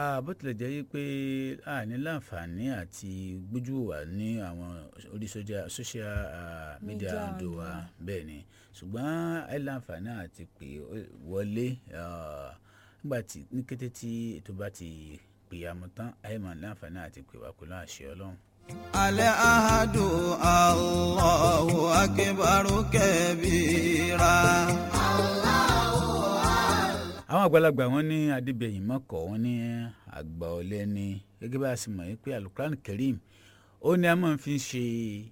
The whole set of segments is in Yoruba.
bó tilẹ̀ jẹ́ pé a ní láǹfààní àti gbójú wà ní àwọn orí social media àdó wa bẹ́ẹ̀ ni ṣùgbọ́n ẹ láǹfààní àti pè wọlé nígbà tí ní kété tí ètò bá ti pè àmọ́ tán ẹ máa láǹfààní àti pè wá pẹ̀lú àṣẹ ọlọ́run. alẹ́ ahadu allahu akibaru kẹbíra. àwọn àgbàlagbà wọn ní adébẹyìn mọkọ wọn ní àgbà ọlẹ ní gẹ́gẹ́ bá a sì mọ̀ pé alukuran karim ó ní a máa fi ṣe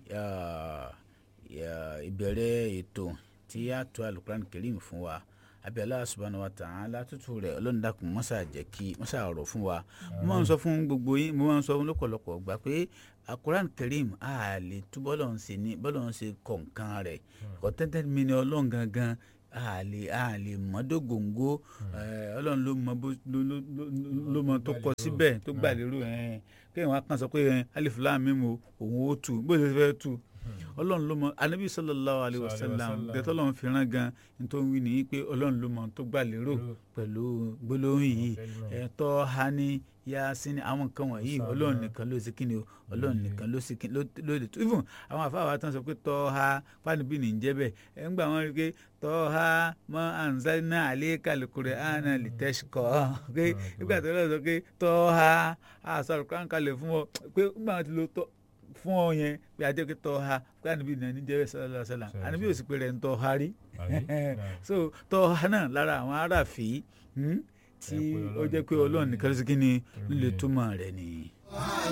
ìbẹ̀rẹ̀ ètò tí a tó alukuran karim fún wa àbí Allah subhanahu wa ta'ala tútù rẹ̀ ọlọ́run dákun mọ́sà jẹ́ kí mọ́sà ọ̀rọ̀ fún wa mo máa ń sọ fún gbogbo yín mo máa ń sọ fún lọ́pọ̀lọpọ̀ gbà pé alukuran karim a lè tú bọ́lọ̀ ń ṣe ní bọ́lọ̀ ń ṣe kọ̀ọ̀kan rẹ̀ kọ́tẹ́tẹ́ mi ni ọlọ́run gangan a lè a lè mọ dógóńgó ọlọ́run ló mọ ló mọ tó kọ síbẹ̀ tó gbà lérò kéèyàn wá kàn sọ pé alif lam mim òun ó tu bó ṣe fẹ́ tu ọlọ́run ló mọ anabi sallallahu alayhi wa sallam gẹ́tọ́ ọlọ́run fi rán gan nítorí wí nìyí pé ọlọ́run ló mọ tó gbà lérò pẹ̀lú gbólóhùn yìí ẹ̀tọ́ hani yasin àwọn nǹkan wọ̀nyí ọlọ́run nìkan ló ṣe kíni o ọlọ́run nìkan ló ṣe kíni ló lè tó even àwọn àfáàwá tán sọ pé tọ́ ha fáànùbí ní jẹ́ bẹ́ẹ̀ ẹ̀ ń gbà wọ́n rí i pé tọ́ ha mọ́ anzalna alayka al-Qur'ana litashqa pé nígbà tó lọ sọ pé tọ́ ha àṣà Al-Qur'an kalẹ̀ fún ọ pé nígbà wọn ti lo tọ́ fún ọ yẹn pé ajẹ́ pé tọ́ ha pé àníbí ní ẹni jẹ́rẹ́ sallallahu alaihi wasallam àníbí ò sì pé rẹ̀ ń tọ́ ha rí so tọ́ ha náà lára àwọn aráàfin tí ó jẹ́ pé ọlọ́run nìkan ló sì kí ni líle túmọ̀ rẹ̀ nìyí.